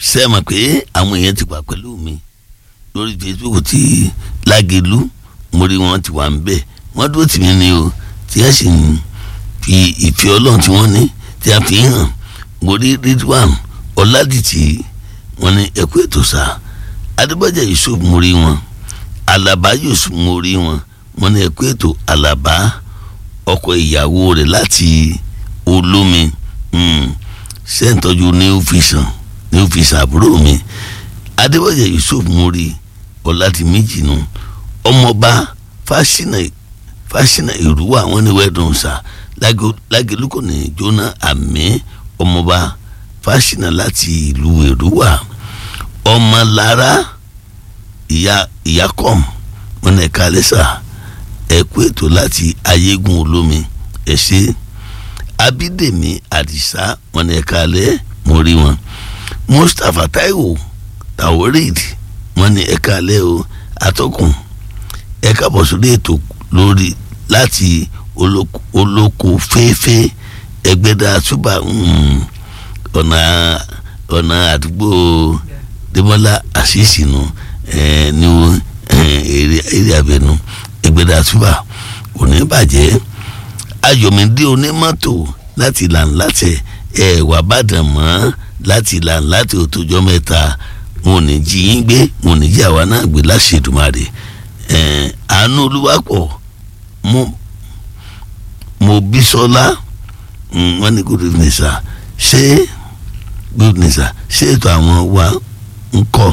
ṣe mọ̀ pé àwọn èèyàn ti wà pẹ̀lú mi lórí Facebook ti Lágelú mo rí wọn ti wà ń bẹ̀ wọ́n dúró tì mí ni o tí a sì ń fi ìfẹ́ ọlọ́run tí wọ́n ní tí a fi hàn mo rí Ridwan Ọládìtì wọ́n ní ẹ̀kú ètò sá Adébájà Yusuf mo rí wọn Àlàbá Yusuf mo rí wọn wọ́n ní ẹ̀kú ètò Àlàbá ọkọ ìyàwó rẹ̀ láti olómi ṣe ń tọ́jú new vision new vision àbúrò mi Adébájà Yusuf mo rí ọ̀làdì méjì nù ọmọọba fásinà fásinà ìrúwà wọn ní wẹ́ẹ̀dùn sá Lágelú kò ní jóná àmì ọmọọba fásinà láti ìlú èrúwà ọmọlára ìyá ìyákọ̀m wọn ní ẹ̀ka lẹ́sà ẹ̀kú ètò láti ayégun olómi ẹ̀ ṣe abídèmí àdìsá wọn ní ẹ̀ka alẹ́ mo rí wọn mustapha taiwo taoreed wọn ní ẹ̀ka alẹ́ o atọ́kùn ẹ̀ka bọ̀ sórí ètò lórí láti olóko fẹ́ẹ́fẹ́ ẹgbẹ́dá túbà ọ̀nà ọ̀nà àdúgbò dèmọ́lá àṣìṣì nù ní èrè abẹnú ẹgbẹ́dá túbà kò ní bàjẹ́ ayọ̀mídé onímọ́tò láti làǹlàtẹ̀ ẹ̀ wà bàdàn mọ́ láti làǹlàtẹ̀ òtòjọ́ mẹ́ta wọn ò ní jí yín gbé wọn ò ní jí àwa náà gbé láṣẹ̀dùmarè ẹ̀ àánú olúwapọ̀ mo mo bísọ́lá wọ́n ní good evening sir ṣé good evening sir ṣé ètò àwọn wa ń kọ́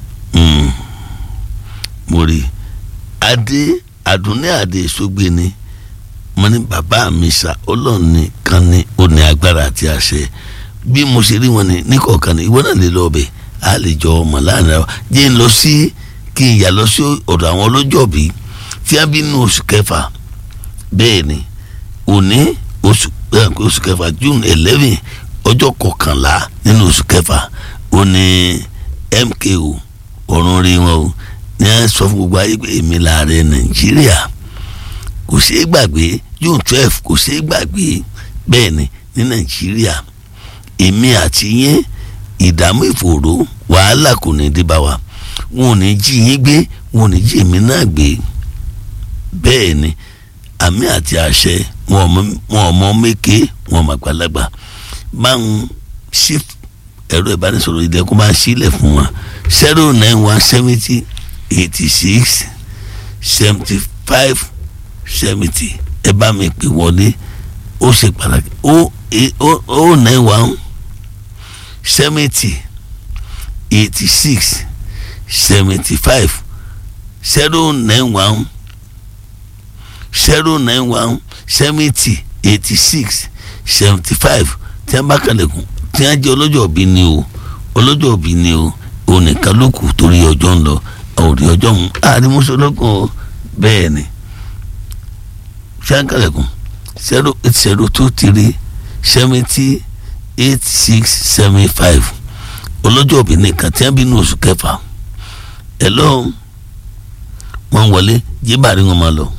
mo rí adé àdúnní àdé sógbé ni mo ní bàbá mi sà ọlọ́run nìkan ni ó ní agbára àti àṣẹ bí mo ṣe rí wọn ní níkọ̀ọ̀kan ní ìwọ náà lè lọ ọbẹ̀ a lè jọ ọmọ láàrin ara jẹ́ ń lọ sí kí n yà lọ sí ọ̀dọ̀ àwọn ọlọ́jọ́bí tí a bí nínú oṣù kẹfà bẹ́ẹ̀ ni òní oṣù oṣù kẹfà june eleven ọjọ́ kọkànlá nínú oṣù kẹfà òní MKO ọ̀run rí wọn o ní a sọ fún gbogbo ayé pé èmi láàrẹ nàìjíríà kò ṣeé gbàgbé june twelve kò ṣeé gbàgbé bẹ́ẹ̀ ni ní nàìjíríà èmi àti yín ìdààmú ìfòòró wàhálà kò ní dé bá wa wọn ò ní jí yín gbé wọn ò ní jí èmi náà gbé bẹ́ẹ̀ ni àmì àti àṣẹ wọn ọmọ méke wọn ọmọ àgbàlagbà máa ń ṣí ẹ̀rọ ìbánisọ̀rọ̀ ìdẹ́kùn máa ṣílẹ̀ fún wa zero nine one seventy eighty six seventy five seventy ẹ bá mi pè wọlé ó ṣe pàtàkì ó ó nine one seventy eighty six seventy five zero nine one zero nine one seventy eighty six seventy five tí a bá kalẹ̀kùn tí a jẹ́ ọlọ́jọ́ òbí ni o ọlọ́jọ́ òbí ni o òun nìkan ló kù torí ọjọ́ ń lọ òrí ọjọ́ ń àrímúṣọlọ́kùn bẹ́ẹ̀ ni tí a kalẹ̀kùn zero eight zero two three seventy eight six seven five ọlọ́jọ́ òbí nìkan tí a bí ní oṣù kẹfà ẹ̀ lọ́wọ́ wọn wọlé jíbàárí wọn máa lọ.